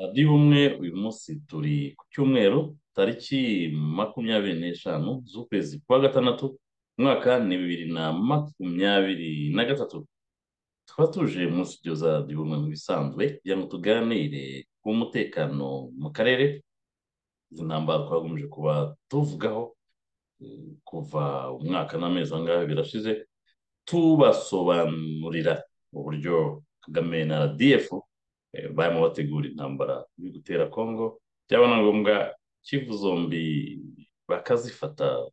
radiyo umwe uyu munsi turi ku cyumweru tariki makumyabiri n'eshanu z'ukwezi kwa gatandatu umwaka ni bibiri na makumyabiri na gatatu tukaba tuje mu studio za radiyo umwe mu bisanzwe kugira ngo tuganire ku mutekano mu karere izi ntambara twagomeje kuba tuvugaho kuva umwaka n'amezi angahe birashize tubasobanurira uburyo kagame na radiyefu barimo bategura intambara yo gutera kongo byaba na ngombwa kivu zombi bakazifata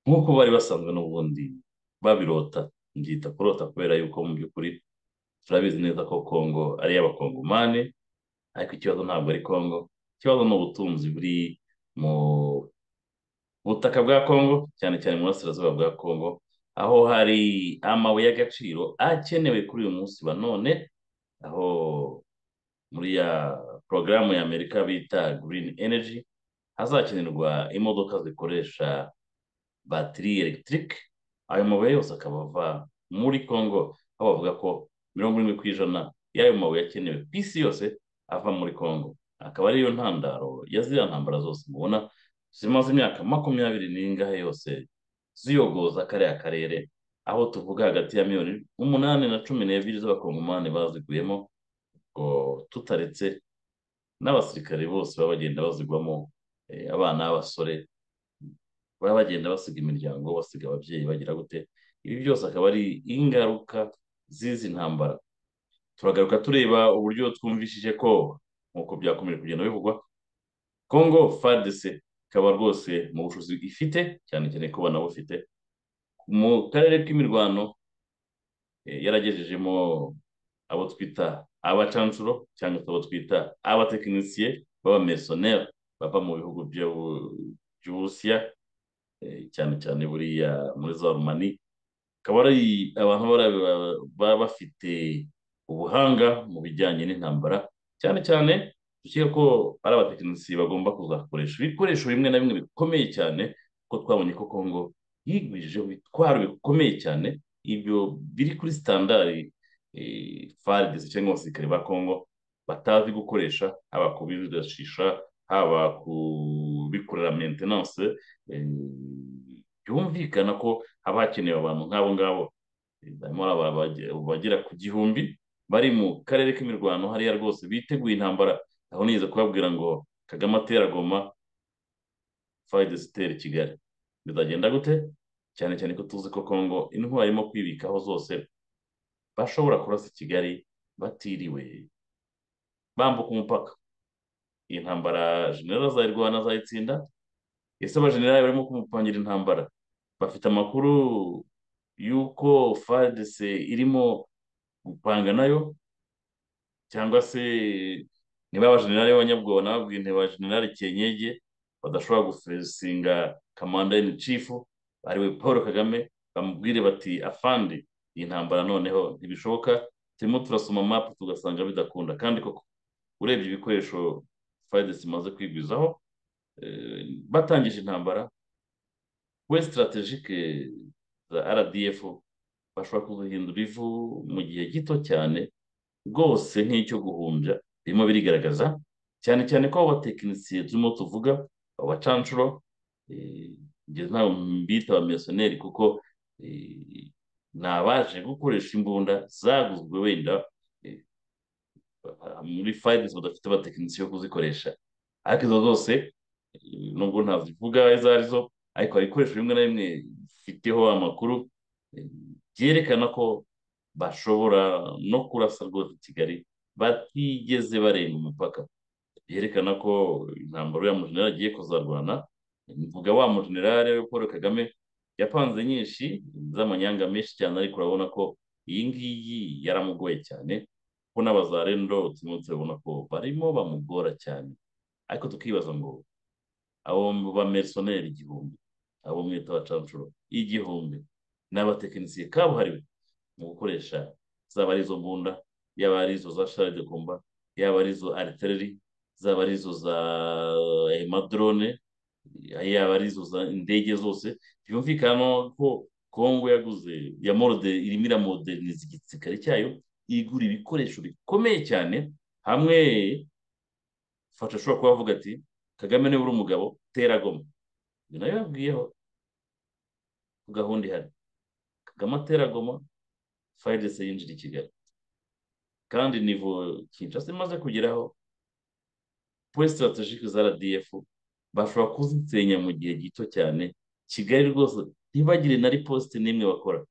nk'uko bari basanzwe n'ubundi babirota mbyita kurota kubera yuko mu by'ukuri turabizi neza ko kongo ari iy'abakongomani ariko ikibazo ntabwo ari kongo ikibazo ni ubutunzi buri mu butaka bwa kongo cyane cyane mu burasirazuba bwa kongo aho hari amabuye y'agaciro akenewe kuri uyu munsi ba none aho muri ya porogaramu ya amerika bita green energy hazakenerwa imodoka zikoresha batiri elegitike ayo mabuye yose akaba ava muri congo aho bavuga ko mirongo irindwi ku ijana y'ayo mabuye akenewe ku isi yose ava muri congo akaba ariyo ntandaro ya ziriya ntambara zose mubona zimaze imyaka makumyabiri n'ingahe yose ziyogoza kariya karere aho tuvuga hagati ya miliyoni umunani na cumi n'ebyiri z'abakongomani baziguyemo ngo tutaretse n'abasirikare bose baba bagenda bazigwamo abana b'abasore baba bagenda basiga imiryango basiga ababyeyi bagira gute ibi byose akaba ari ingaruka z'izi ntambara turagaruka tureba uburyo twumvishije ko nk'uko byakomeje kugenda bivugwa kongo fadese ikaba rwose mu bushobozi ifite cyane cyane ko banabufite mu karere k'imirwano yaragejejemo abo twita abacancuro cyangwa se abo twita abatekinisiye b'abamesoneri bava mu bihugu by'uburusiya cyane cyane buriya muri za rumani akaba ari abantu baba bafite ubuhanga mu bijyanye n'intambara cyane cyane dukeka ko ari abatekinisiye bagomba kuzakoresha ibikoresho bimwe na bimwe bikomeye cyane kuko twabonye ko kongo yigwijije ibitwaro bikomeye cyane ibyo biri kuri sitandari faridesi cyangwa abasirikare ba kongo batazi gukoresha haba kubirashisha haba kubikorera mentenanse byumvikana ko haba hakenewe abantu nk'abo ngabo bagera ku gihumbi bari mu karere k'imirwano hariya rwose biteguye intambara aho nigeze kubabwira ngo kagame atera goma faridesi itera kigali bizagenda gute cyane cyane ko tuzi ko kongo intwari irimo kwibikaho zose bashobora kurasa i kigali batiriwe bambuka umupaka iyi ntambara jenera azayirwana azayitsinda ese abajenerali barimo kumupangira intambara bafite amakuru y'uko fadese irimo gupanga nayo cyangwa se niba abajenerali b'abanyabwoba nababwiye ntibajenerali kenyege badashobora gusinga kamanda in chief ariwe paul kagame bamubwire bati afandi iyi ntambara noneho ntibishoboka turimo turasoma mapu tugasanga bidakunda kandi koko urebye ibikoresho fayidesi imaze kwigwizaho batangije intambara we sitarategike za rdf bashobora kuduhindura ivu mu gihe gito cyane rwose nk'icyo guhumbya birimo birigaragaza cyane cyane ko abo batekinisiye turimo tuvuga abo bacanshuro ngeze ntabwo mbita abamesoneri kuko ni abaje gukoresha imbunda zaguzwe wenda muri fayidesi badafite abatekinisiye yo kuzikoresha ariko izo zose nubwo ntazivuga izo arizo ariko hari ibikoresho bimwe na bimwe bifiteho amakuru byerekana ko bashobora no kurasa rwose kigali batigeze barenga umupaka byerekana ko intambaro ya mujenerali agiye kuzarwana mvuga wa mujenerali paul kagame yapanze nyinshi z'amanyanga menshi cyane ariko urabona ko iyi ngiyi yaramugoye cyane ko n'abazarendo turimo turabona ko barimo bamugora cyane ariko tukibaza ngo abo bamerisoneri igihumbi abo mwita abacanshuro igihumbi n'abatekinisiye kabuhariwe mu gukoresha zaba ari izo mbunda yaba ari izo za sharidekomba yaba ari izo aritereri zaba ari izo za amadrone yaba ari izo za indege zose byumvikana ko kongo yaguze ya morode irimo iramoderneza igisikari cyayo igura ibikoresho bikomeye cyane hamwe fasha ashobora kuba avuga ati kagame niba uri umugabo tera goma ibyo nayo yabwiyeho ku gahunda ihari kagame atera goma fayidese yinjira i kigali kandi nivo kinshasa imaze kugeraho puwe sitarategike za radiyefu bashobora kuzisenya mu gihe gito cyane kigali rwose ntibagire na riposite n'imwe bakora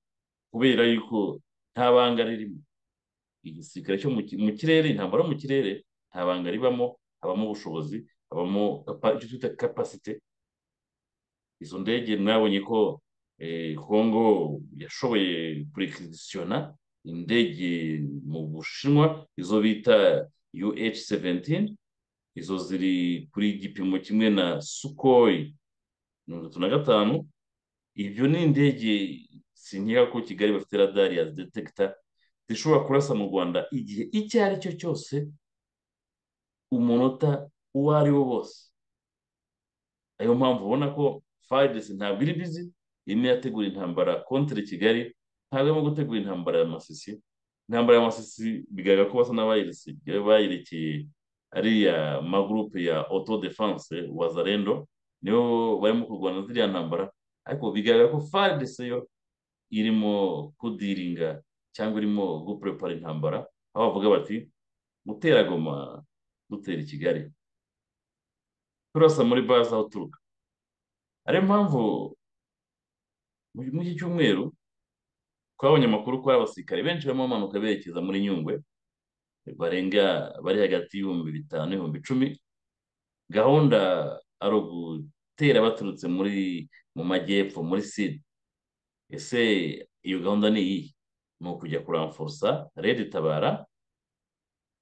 kubera yuko nta banga ririmo igisirikare cyo mu kirere ntabwo ari mu kirere nta banga ribamo habamo ubushobozi habamo icyo twita kapasite izo ndege mwabonye ko kongo yashoboye kurekisiyona indege mu bushinwa izo bita UH 17 izo ziri kuri igipimo kimwe na sukoyi mirongo itatu na gatanu ibyo ni indege sinkeka ko kigali bafite radari ya detekita zishobora kurasa mu rwanda igihe icyo ari cyo cyose umunota uwo ari wo wose ariyo mpamvu ubona ko fayidesi ntabwo iri bizi irimo irategura intambara kontere kigali ntabwo irimo gutegura intambara ya masisi intambara ya masisi bigaragara ko basa n'abayerekeye ariya magurupe ya oto defanse wazarendo nibo barimo kurwana ziriya ntambara ariko bigaragara ko fayidesi yo irimo kudiringa cyangwa irimo guprepara intambara aho bavuga bati gutera goma dutera i kigali turasa muri bazi aho uturuka ariyo mpamvu muri iki cyumweru twabonye amakuru ko hari abasirikare benshi barimo bamanuka berekeza muri nyungwe barenga bari hagati y'ibihumbi bitanu n'ibihumbi icumi gahunda ari ugutera baturutse muri mu majyepfo muri sida ese iyo gahunda ni iyihe ni ukujya kuramfurusa rero itabara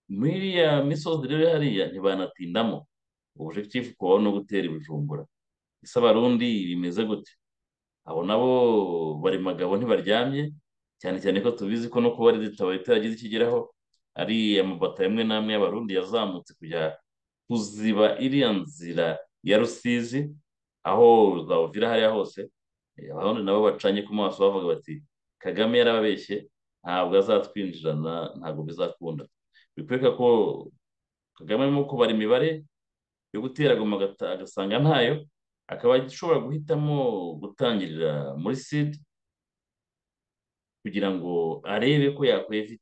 muri ya misozi rero hariya ntibanatindamo ubushekifu kubaho no gutera ibijumbura ese abarundi bimeze gute abo nabo bari magabo ntibaryamye cyane cyane ko tubizi ko no kuba reta itaragize ikigeraho ari amabata amwe n'amwe y'abarundi yazamutse kujya kuziba iriya nzira ya rusizi aho zawuvira hariya hose abarundi nabo bacanye ku maso bavuga bati kagame yarababeshye ntabwo azatwinjirana ntabwo bizakunda bikwereka ko kagame arimo kubara imibare yo gutera goma agasanga ntayo akaba ashobora guhitamo gutangirira muri sida kugira ngo arebe ko yakwiye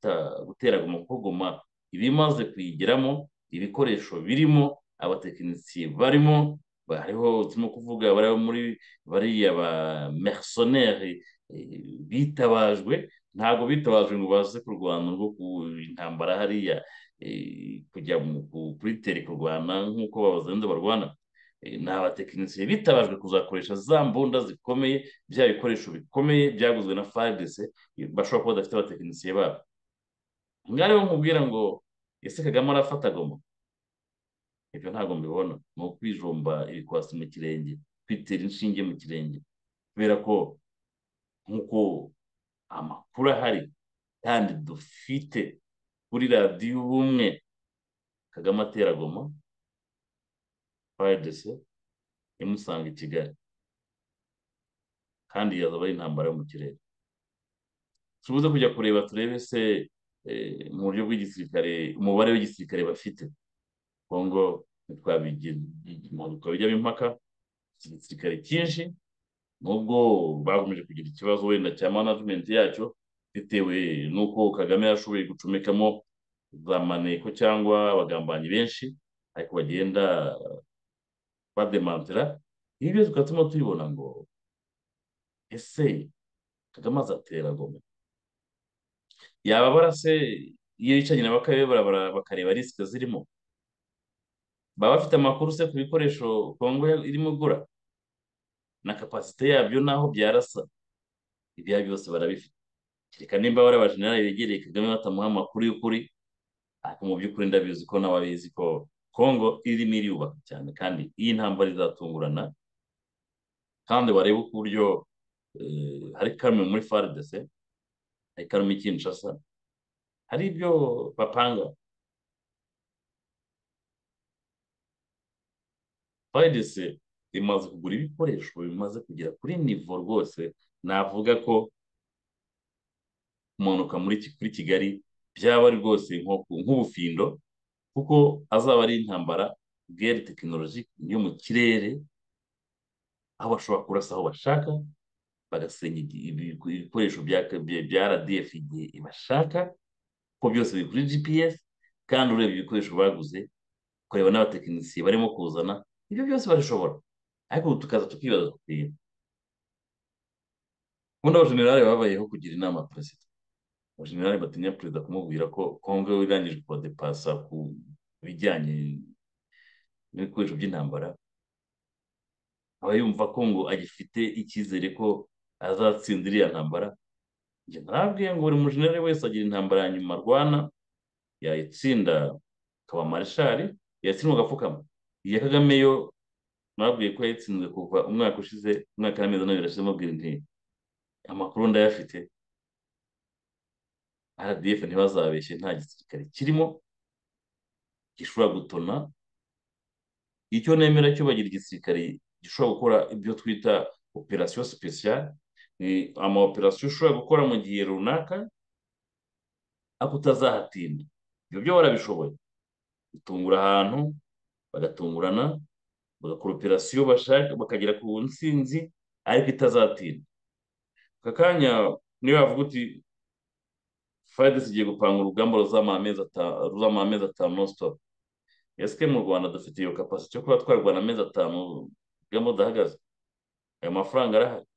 gutera goma kuko goma ibimaze kuyigeramo ibikoresho birimo abatekinisiye barimo hariho turimo kuvuga bari muri bariya ba merisoneri bitabajwe ntabwo bitabajwe ngo baze kurwana rwo ku intambara hariya kujya kuri teri kurwana nk'uko babazenda barwana ni abatekinisiye bitabajwe kuzakoresha za mbunda zikomeye bya bikoresho bikomeye byaguzwe na fayidese bashobora kuba badafite abatekinisiye babo mwarimu nkubwira ngo ese kagame arafata goma ibyo ntabwo mbibona ni ukwijomba ibikwasi mu kirenge kwitera inshinge mu kirenge kubera ko nk'uko amakuru ahari kandi dufite kuri radiyo ubumwe kagame ateragoma fayidese imusanga i kigali kandi yazaba ari intambara yo mu kirere tubuze kujya kureba turebe se mu buryo bw'igisirikare umubare w'igisirikare bafite kongo ntitwabijyamo impaka igisirikare cyinshi nubwo bakomeje kugira ikibazo wenda cya manajimenti yacyo bitewe n'uko kagame yashoboye gucomekamo za maneko cyangwa abagambanyi benshi ariko bagenda bademantira ibi byose tukaba turimo tubibona ngo ese kagame azatera goma yaba barase iyo yicanye na bakabibara bakareba risike zirimo baba bafite amakuru se ku bikoresho kongo irimo igura na kapasite yabyo n'aho byarasa ibyo ari byose barabifite kereka nimba bari abajenerali begereye kagame batamuha amakuru y'ukuri ariko mu by'ukuri ndabizi ko nawe abizi ko kongo irimo iriyubaka cyane kandi iyi ntambara izatungurana kandi warebe uko uburyo hari karume muri faridese hari karume i kinshasa hari ibyo bapanga fayidese imaze kugura ibikoresho bimaze kugera kuri nivo rwose navuga ko kumanuka muri Ki- kuri kigali byaba ari rwose nko ku- nk'ubufindo kuko azaba ari intambara gere tekinoloji yo mu kirere aho bashobora kurasa aho bashaka bagasenya igi- ibi- ibikoresho bya bya- bya RDF igihe ibashaka ko byose biri kuri GPS kandi ureba ibikoresho baguze ukareba n'abatekinisiye barimo kuzana ibyo byose barashobora ariko ubu tukaza tukibaza tukiba ubundi abajenerali babayeho kugira inama perezida abajenerali batinya perezida kumubwira ko kongo irangije kuradepasa ku bijyanye n'ibikoresho by'intambara aba yumva ko ngo agifite icyizere ko azatsinda iriya ntambara njye narabwiye ngo buri mujenerali wese agira intambara ya nyuma arwana yayitsinda akaba marishali yatsindwa agapfukama iya kagame yo mwabwiye ko yayitsinzwe kuva umwaka ushize umwaka n'amezi ane birashize mubwira nti amakuru ndayafite RDF ntibazabeshye nta gisirikare kirimo gishobora gutona icyo nemera cyo bagira igisirikare gishobora gukora ibyo twita operasiyo sipesiyare ni ama operasiyo ushobora gukora mu gihe runaka ariko utazahatinda ibyo byo barabishoboye gutungura ahantu bagatungurana bagakora operasiyo bashaka bakagera ku ntsinzi ariko itazatinda aka kanya niyo wavuga uti fayidesi igiye gupanga urugamba ruzamara amezi ata- ruzamara amezi atanu non stop ese mu rwanda dufite iyo kapasite yo kuba twarwana amezi atanu urugamba rudahagaze ayo mafaranga arahari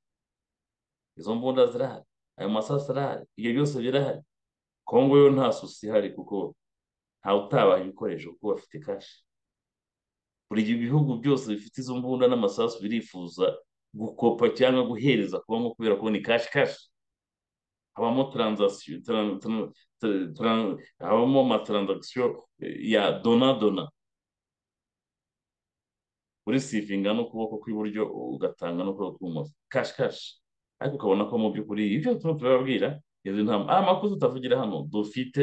izo mbunda zirahari ayo masasu arahari ibyo byose birahari kongo yo nta susi ihari kuko ntawe utabaha ibikoresho kuko bafite kashi buri gihe ibihugu byose bifite izo mbunda n'amasasu birifuza gukopa cyangwa guhereza kongo kubera ko ni kashi kashi habamo taranzasiyo taran- taran- taran- taran- habamo mataranzakisiyo ya dona dona urisivinga n'ukuboko kw'iburyo ugatanga n'ukuboko kw'ibumoso kashi kashi ariko ukabona ko mu by'ukuri ibyo turimo turababwira izi ntama ah, amakuru tutavugira hano dufite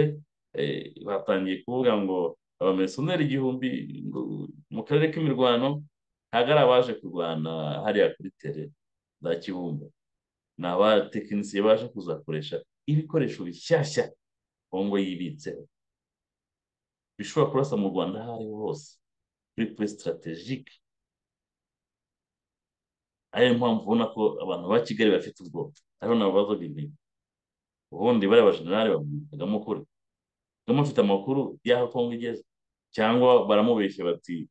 eh, batangiye kuvuga ngo abamerisoneri igihumbi ngo mu karere k'imirwano ntabwo ari abaje kurwana hariya kuri tere za kibumba ni abatekinisiye baje kuzakoresha ibikoresho bishyashya kongo yibitseho bishobora kurasa mu rwanda aho ariho hose kuri pure sitarategike ariyo mpamvu ubona ko abantu ba kigali bafite ubwoba ariho nabo bazabimenya ubundi bariya bajenerali bamwitagamo ukuri kagame afite amakuru y'aho kongo igeze cyangwa baramubeshya bati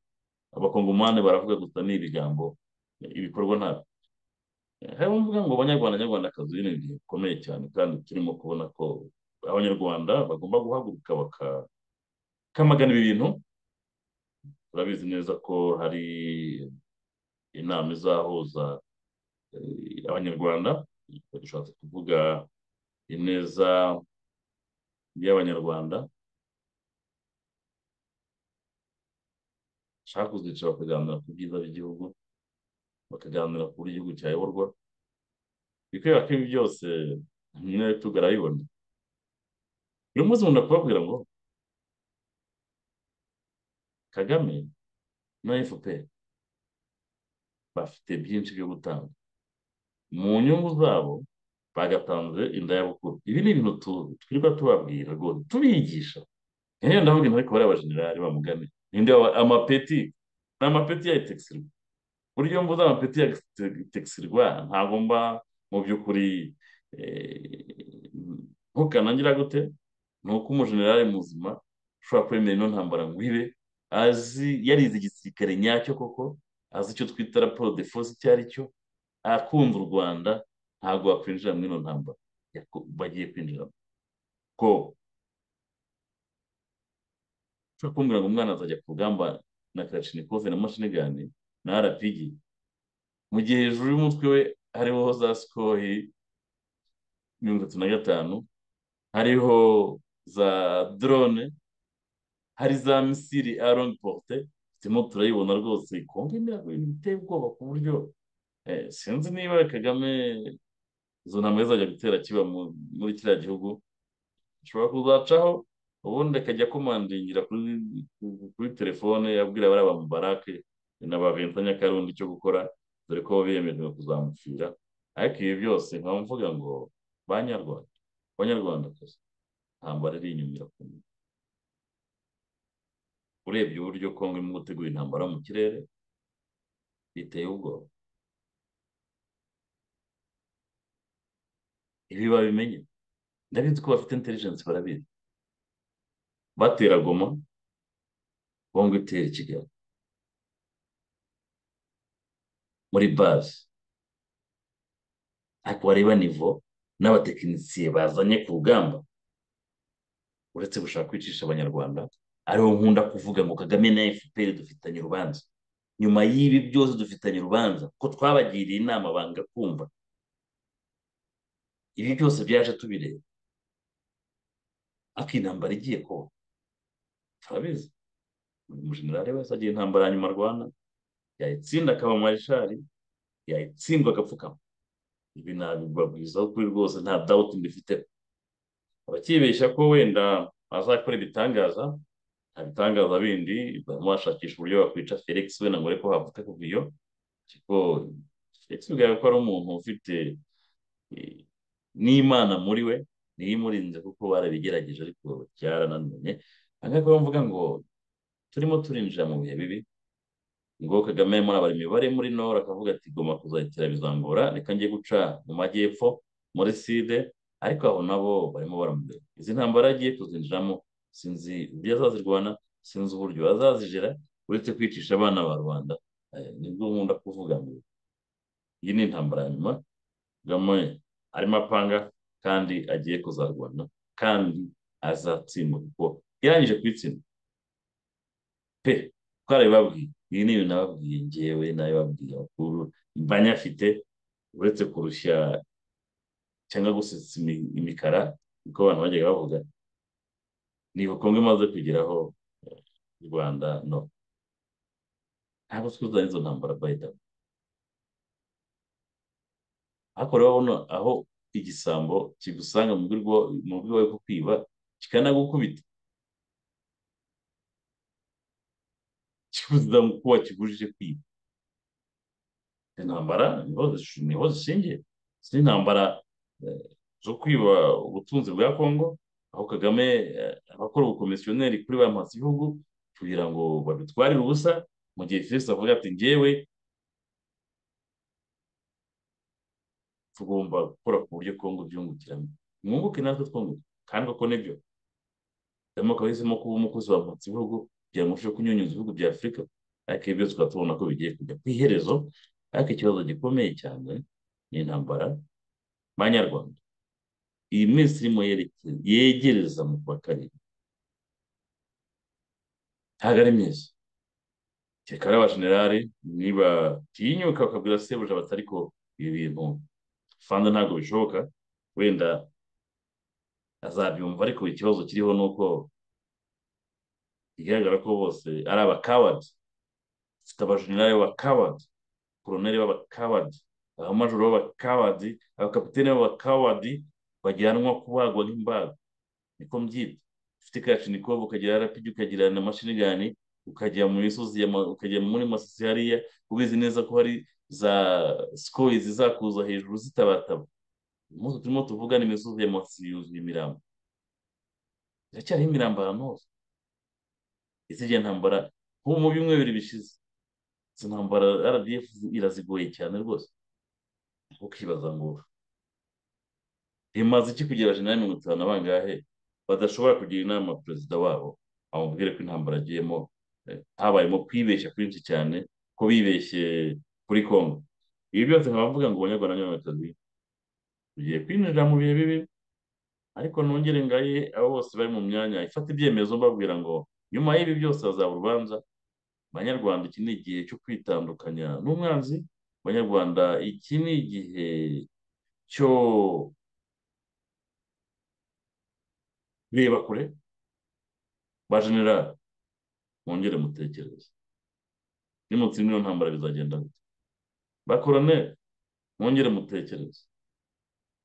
abakongomani baravuga gusa ni ibigambo ibikorwa ntabyo harimo uvuga ngo abanyarwanda nyarwandakazi biri ni ibihe bikomeye cyane kandi turimo kubona ko abanyarwanda bagomba guhaguruka bakamagana ibi bintu turabizi neza ko hari inama izahuza eh, abanyarwanda bishatse kuvuga ineza y'abanyarwanda bashaka kuzicara bakaganira ku byiza by'igihugu bakaganira ku buryo igihugu cyayoborwa bikwereka ko ibi byose nyine tugarabibona uyu munsi nkunda kubabwira ngo kagame na fpr bafite byinshi byo gutanga mu nyungu zabo bagatanze inda y'abukuru ibi ni ibintu tu- twirirwa tubabwira rwose tubigisha nk'iyo ndavuga intoki bariya abajenerali bamugane ninde waba- amapeti ni amapeti ya etekisirwa buryo mvuze amapeti ya etekisirwa ntabwo mba mu by'ukuri eh, ntukanangira gute ni uko umujenerali muzima ushobora kwemera ino ntambara ngo ibe azi yarize igisirikare nyacyo koko azi icyo twita raporo de force icyo ari cyo akunda u rwanda ntabwo wakwinjira muri ino ntambara yako- bagiye kwinjiramo ko ushobora kumbwira ngo umwana azajya ku rugamba na karashinikove na mashinigani na rpg mu gihe hejuru y'umutwe we hariho za sikohi mirongo itatu na gatanu hariho za drone hari za misiri a longue porte turimo turayibona rwose kongo imirago iteye ubwoba ku buryo eh, sinzi niba kagame izo ntambara zizajya gutera kiba mu- muri kiriya gihugu ashobora kuzacaho ubundi akajya akomandingira kuri kuri telefone abwira bariya bamubarake na ba Vincent Nyakarundi cyo gukora dore ko biyemeje kuzamucira ariko ibi byose nkaba mvuga ngo banyarwanda banyarwandakazi ntabwo ari inyumira ku muntu urebye uburyo kongo irimo gutegura intambara mu kirere biteye ubwoba ibi babimenye ndabizi ko bafite intelligence barabizi batera goma bongo itera kigali muri bazi ariko wareba nivo n'abatekinisiye bazanye ku rugamba uretse gushaka kwicisha abanyarwanda ariwo nkunda kuvuga ngo kagame na fpr dufitanye urubanza nyuma y'ibi byose dufitanye urubanza ko twabagiriye inama banga kumva ibi byose byaje tubireba ariko intambara igiye kuba turabizi umujenerali wese agiye intambara ya nyuma rwanda yayitsinda akaba marishari yayitsindwa agapfukama ibi nabibabwizaho kuri rwose nta dawuti mbifite abakibeshya ko wenda bazakora ibitangaza nta bitangaza bindi barimo bashakisha uburyo bakwica felix we na ngore ko havuka kuva iyo ariko felix bigaragara ko ari umuntu ufite n'imana muri we niyo imurinze kuko barabigerageje ariko byarananiranye aha ngaha rero mvuga ngo turimo turinjira mu bihe bibi ngo kagame murabara imibare muri nora akavuga ati goma kuzayitira bizangora reka ngiye guca mu majyepfo muri side ariko aho nabo barimo baramureba izi ntambara agiye kuzinjiramo sinzi ibyo azazirwana sinzi uburyo azazijira uretse kwicisha abana ba rubanda nibwo nkunda kuvuga ngo iyi ni intambara ya nyuma kagame arimo apanga kandi agiye kuzarwana kandi azatsinda kuko yarangije kuyitsinda pe twarabibabwiye ibi ni ibintu nababwiye ngewe n'abibabwiye bakuru mba nyafite uretse kurushya cyangwa gusetsa imikara niko abantu bajyaga bavuga ni ubukungu imaze kugeraho u rwanda no ntabwo twuzanye izo ntambara bayidani ariko urabona aho igisambo kigusanga mu buryo bwawe bwo kwiba kikanagukubita kibuza ko wakigurije kwiba izi ntambara niho zishingiye izi ntambara zo kwiba ubutunzi bwa kongo aho kagame abakora ubukomisiyoneri kuri ba mpasi igihugu kugira ngo babitwarire ubusa mu gihe felix avuga ati ngewe tugomba gukora ku buryo kongo byungukiramo mwunguke natwe twunguke kandi uko nibyo harimo kabahisemo kuba umukozi wa mpasi igihugu kugira ngo urusheho kunyunyuza ibihugu bya afurika ariko ibyo tukaba tubona ko bigiye kujya ku iherezo ariko ikibazo gikomeye cyane ni intambara banyarwanda iyi minsi irimo yegereza mu kwa karindwi ntabwo ari myiza kereka abajenerali niba tinyuka bakabwira sebuja bati ariko ibi bintu fanda ntabwo bishoboka wenda azabyumva ariko ikibazo kiriho ni uko bigaragara ko bose ari abakabadi bafite abajenerali b'abakabadi koroneri b'abakabadi abamajoro b'abakabadi abakapitene b'abakabadi bajyanwa kubagwa nk'imbaga niko mbyita ufite kashinikovu ukagira arapidi ukagira na mashinigani ukajya mu misozi ukajya muri masisi hariya ubizi neza ko hari za sikoyi zizakuza hejuru zitabataba umunsi turimo tuvuga ni imisozi ya masisi yuzuye imirambo iracyariho imirambo ahantu hose izijya ntambara nk'ubu mu bimwe bibiri bishize izi ntambara rdf irazigoye cyane rwose ukibaza ngo rimaze iki kugira jenali mirongo itanu bangahe badashobora kugira inama perezida wabo amubwire ko intambara agiyemo habayemo kwibeshya kwinshi cyane ko bibeshye kuri kongo ibi byose nkaba mvuga ngo abanyarwanda n'abanyarwandakazi tugiye kwinjira mu bihe bibi ariko nongere ngaye abo bose bari mu myanya ifata ibyemezo mbabwira ngo nyuma y'ibi byose hazaba urubanza banyarwanda iki ni igihe cyo kwitandukanya n'umwanzi banyarwanda iki ni igihe cyo reba kure ba generali mwongere mutekereze nimutsinda iyo ntambara bizagenda gute ba koroneri mwongere mutekereze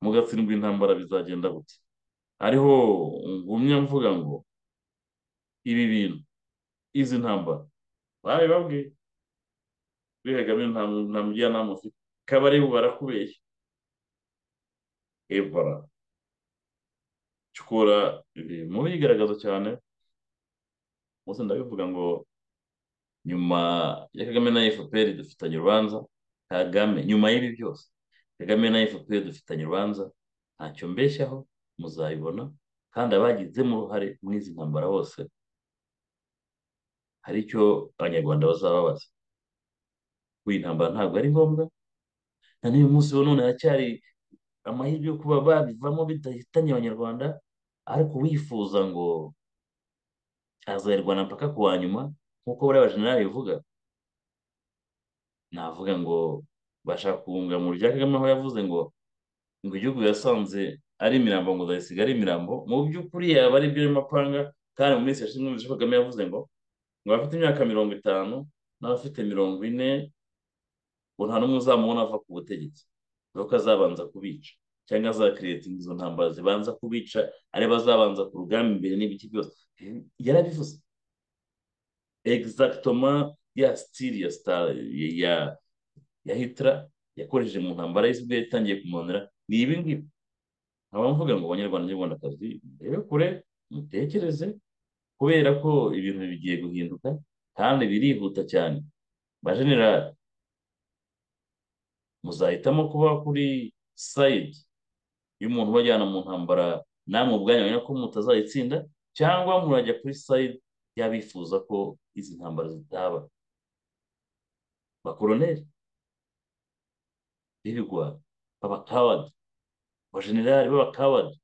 mugatsindwa intambara bizagenda gute ariho ngumye mvuga ngo ibi bintu izi ntambara babibabwiye kuri kagame nta mu- nta mujyanama ufite kabari bo barakubeshya ebora cukura biri mu bigaragaza cyane gusa ndabivuga ngo nyuma ya kagame na fpr dufitanye urubanza kagame nyuma y'ibi byose kagame na fpr dufitanye urubanza ntacyo mbeshyaho muzabibona kandi abagizemo uruhare muri izi ntambara bose hari icyo abanyarwanda bazababaza kuko iyi ntambara ntabwo ari ngombwa na n'uyu munsi wa none haracyari amahirwe yo kuba babivamo bidahitanye abanyarwanda ariko uwifuza ngo azayirwana mpaka ku wa nyuma nk'uko buriya bajenerali bivuga navuga ngo bashaka guhunga mu rya Kagame aho yavuze ngo ngo igihugu yasanze ari imirambo ngo uzayisiga ari imirambo mu by'ukuri yaba ari byo mapanga kandi mu minsi yashize umuyobozi Kagame yavuze ngo ngo abafite imyaka mirongo itanu n'abafite mirongo ine ngo nta n'umwe uzamubona ava ku butegetsi dore ko azabanza kubica cyangwa azakiriyetinga izo ntambara zibanza kubica ari bazabanza ku rugamba imbere n'ibiki byose yarabivuze egizagitoma ya sitiri ya sitara ya ya hitira yakoresheje mu ntambara y'isi yatangiye kumanura ni ibi ngibi nkaba mvuga ngo abanyarwanda n'abanyarwandakazi murebe kure mutekereze kubera ko ibintu bigiye guhinduka kandi birihuta cyane bajenera muzahitamo kuba kuri sayidi y'umuntu ubajyana mu ntambara namwe ubwanyu menya ko mutazayitsinda cyangwa murajya kuri sayidi y'abifuza ko izi ntambara zitaba bakoroneri b'ibigwa b'abakawadi abajenerali b'abakawadi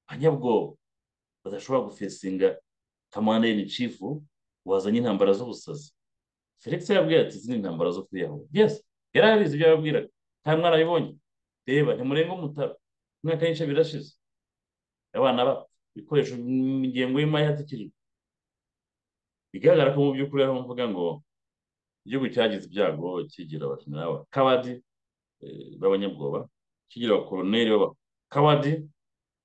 abanyabwoba badashobora gufesinga kamanda ini cifu wazanye intambara z'ubusazi felix yababwira ati izi ni intambara zo kwiyahura yes yari abizi ibyo yababwiraga nta mwana abibonye reba ntimurenge umutara umwaka n'ice birashize abana bapfa ibikoresho mu ngengo y'imari ihatikijwe bigaragara ko mu by'ukuri ariho mvuga ngo igihugu cyagize ibyago kigira abajenerali bakawadi eh, b'abanyabwoba kigira abakoroneri b'abakawadi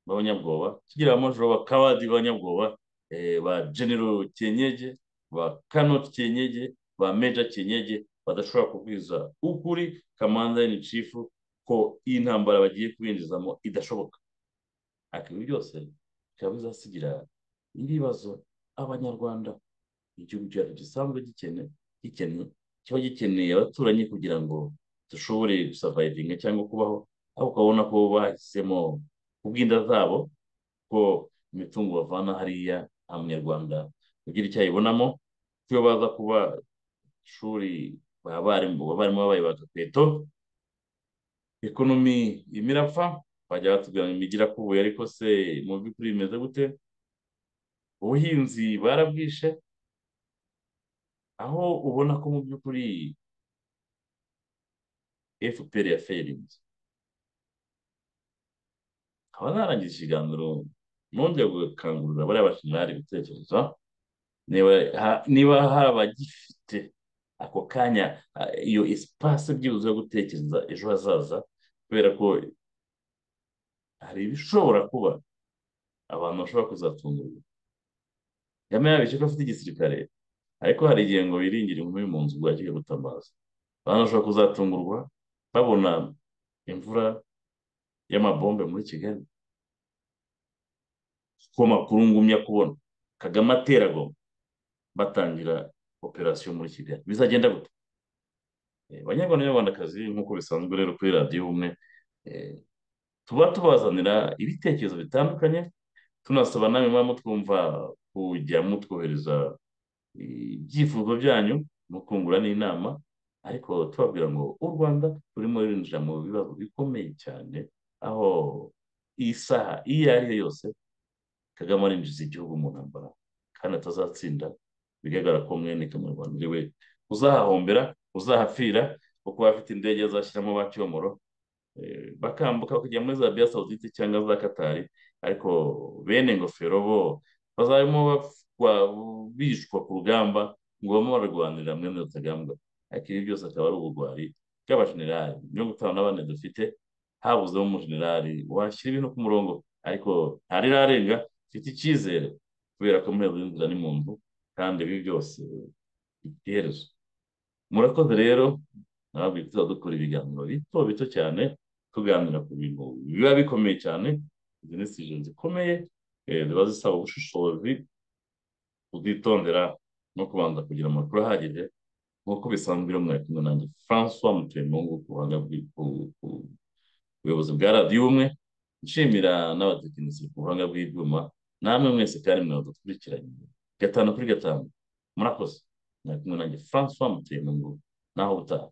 b'abanyabwoba kigira abamajoro b'abakawadi b'abanyabwoba eh, ba genero cyenyege ba kanoti cyenyege ba meja cyenyege badashobora kubwiza ukuri kamanza ni cifu ko iyi ntambara bagiye kubinjizamo idashoboka ariko ibi byose bikaba bizasigira ibibazo abanyarwanda igihugu cyacu gisanzwe gikene gikeneye kiba gikeneye abaturanyi kugira ngo dushobore gusavayivinga cyangwa kubaho aho ukabona ko bahisemo kubw'inda zabo ko imitungo bavana hariya nta munyarwanda ugira icyo ayibonamo iyo baza kuba ishuri baba barimo abarimu babaye ba gapeto ekonomi irimo irapfa bajya batubwira ngo imijyi irakubuye ariko se mu by'ukuri bimeze gute ubuhinzi barabwishe aho ubona ko mu by'ukuri fpr yaferinze nkaba narangije ikiganiro nongeye gukangurira bariya bashinari ibitekerezo niba ha- niba hari abagifite ako kanya ah, iyo esipase byibuze yo gutekereza ejo hazaza kubera ko hari ibishobora kuba abantu bashobora kuzatungurwa kagame yabeshye ko afite igisirikare ariko hari igihe ngo biringire inkumi mu nzu bwakire gutabaza abantu bashobora kuzatungurwa babona imvura y'amabombe muri kigali kuko makuru ngumya kubona kagame atera goma batangira operasiyo muri kigali bizagenda gute Eh, banyarwanda n'abanyarwandakazi nk'uko bisanzwe rero kuri radiyo ubumwe eh, tuba tubazanira ibitekerezo bitandukanye tunasaba namwe mwaba mutwumva kujya mutwohereza ibyifuzo byanyu mukungura n'inama ariko tubabwira ngo u rwanda rurimo rurinjira mu bibazo bikomeye cyane aho iyi saha iyo ari yo yose kagame arinjiza igihugu mu ntambara kandi atazatsinda bigaragara ko mwene kamunyarwanda ari we uzahahombera uzahapfira kuko afite indege azashyiramo ba cyomoro eh, bakambuka kujya muri zabiya sawudite cyangwa za katari ariko bene ngofero bo bazabimo bafwa- bishwa ku rugamba ngo bame bararwanirira mwene rutagambwa ariko ibi byose akaba ari ubugwari bw'abajenerali mirongo itanu na bane dufite habuzemo umujenerali washyira ibintu ku murongo ariko ntarirarenga mfite icyizere kubera ko muri iyo nzira ni mu nzu kandi ibi byose bifite iherezo murakoze rero ntabwo tuzajya dukora ibiganiro bito bito cyane tuganira ku bintu biba bikomeye cyane izi ni sije zikomeye eh, ziba zisaba ubushishozi kuzitondera no kubanza kugira amakuru ahagije nk'uko bisanzwe rero mwari kumwe nanjye francois mutuyemungu ku buhanga bwi- ku- ku- ubuyobozi bwa radiyo ubumwe nshimira n'abatekinisiye ku buhanga bw'ibyuma namwe mwese kandi mwadukurikiranye gatanu kuri gatanu murakoze mwari kumwe nanjye francois mutuyemungu naho utaha